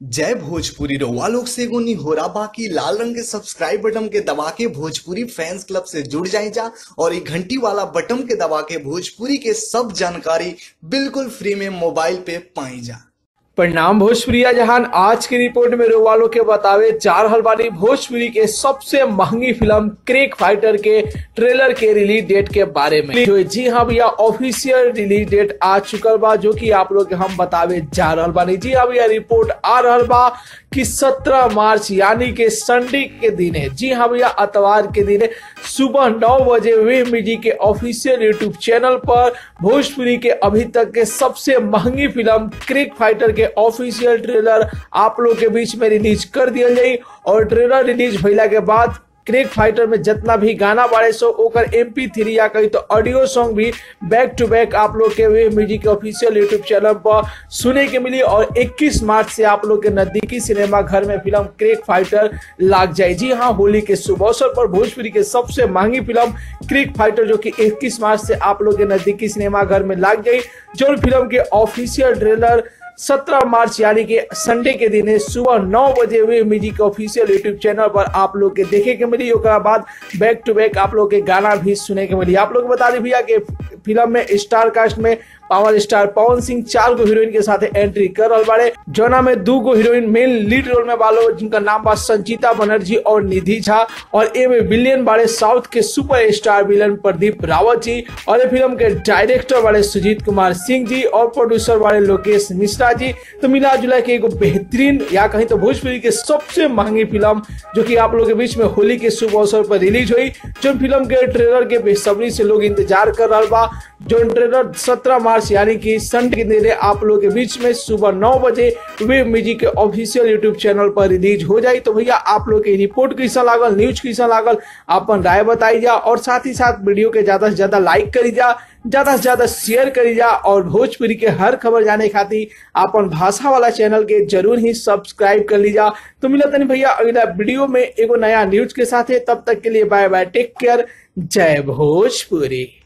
जय भोजपुरी रउआ लोग से एगो निहोरा बाकी लाल रंग के सब्सक्राइब बटन के दबा के भोजपुरी फैंस क्लब से जुड़ जाए जा और ये घंटी वाला बटन के दबा के भोजपुरी के सब जानकारी बिल्कुल फ्री में मोबाइल पे पाई जा परिणाम भोजपुरिया जहान आज की रिपोर्ट में वालों के बतावे चार हलवानी भोजपुरी के सबसे महंगी फिल्म क्रेक फाइटर के ट्रेलर के रिलीज डेट के बारे में जो जी हाँ भैया ऑफिशियल रिलीज डेट आ चुकल बा जो कि आप लोग के हम बतावे जा रहल बानी जी हाँ भैया रिपोर्ट आ रहल बा कि 17 मार्च यानी कि संडे के दिन है जी हाँ भैया अतवार के दिन है सुबह नौ बजे वे म्यूजिक के ऑफिशियल यूट्यूब चैनल पर भोजपुरी के अभी तक के सबसे महंगी फिल्म क्रिक फाइटर के ऑफिशियल ट्रेलर आप लोग के बीच में रिलीज कर दिया जाई और ट्रेलर रिलीज भइला के बाद क्रेक फाइटर में जितना भी गाना बाड़े सो ओकर एम पी थ्री या कही तो ऑडियो सॉन्ग भी बैक टू बैक आप लोग के वे म्यूजिक के ऑफिशियल यूट्यूब चैनल पर सुने के मिली और 21 मार्च से आप लोग के नजदीकी सिनेमा घर में फिल्म क्रेक फाइटर लाग जाए जी हाँ होली के शुभ अवसर पर भोजपुरी के सबसे महंगी फिल्म क्रिक फाइटर जो कि 21 मार्च से आप लोग के नजदीकी सिनेमा घर में लाग जाए जो फिल्म के ऑफिशियल ट्रेलर 17 मार्च यानी कि संडे के दिन है सुबह नौ बजे हुए म्यूजिक के ऑफिशियल यूट्यूब चैनल पर आप लोग के देखे के मिली ओकरा बाद बैक टू बैक आप लोग के गाना भी सुने के मिली आप लोग बता दी भैया कि फिल्म में स्टार कास्ट में पावर स्टार पवन सिंह चार गो हीरोइन के साथ एंट्री कर रहा बाड़े जोना में दू गो हीरोइन मेन लीड रोल में बालो जिनका नाम बा संचिता बनर्जी और निधि झा और ए में विलियन बाड़े साउथ के super star villain Pradeep Rawat ji और ये फिल्म के डायरेक्टर बाड़े सुजीत कुमार सिंह जी और प्रोड्यूसर बाड़े लोकेश मिश्रा जी तो मिला जुला के एगो बेहतरीन या कहीं तो भोजपुरी के सबसे महंगी फिल्म जो कि आप लोग के बीच में होली के शुभ अवसर पर रिलीज हुई जो फिल्म के ट्रेलर के बेसब्री से लोग इंतजार कर रहा बा जो ट्रेलर सत्रह मार्च यानी कि संडे के दिन आप लोग के बीच में सुबह नौ बजे वे म्यूजिक के ऑफिशियल यूट्यूब चैनल पर रिलीज हो जाए तो भैया आप लोग की रिपोर्ट कैसा लागल न्यूज कैसा लागल अपन राय बताई जा और साथ ही साथ वीडियो के ज्यादा से ज्यादा लाइक करी जा ज्यादा से ज्यादा शेयर करी जा और भोजपुरी के हर खबर जाने खातिर अपन भाषा वाला चैनल के जरूर ही सब्सक्राइब कर लीजा तो मिला तनी भैया अगला वीडियो में एगो नया न्यूज के साथ है तब तक के लिए बाय बाय टेक केयर जय भोजपुरी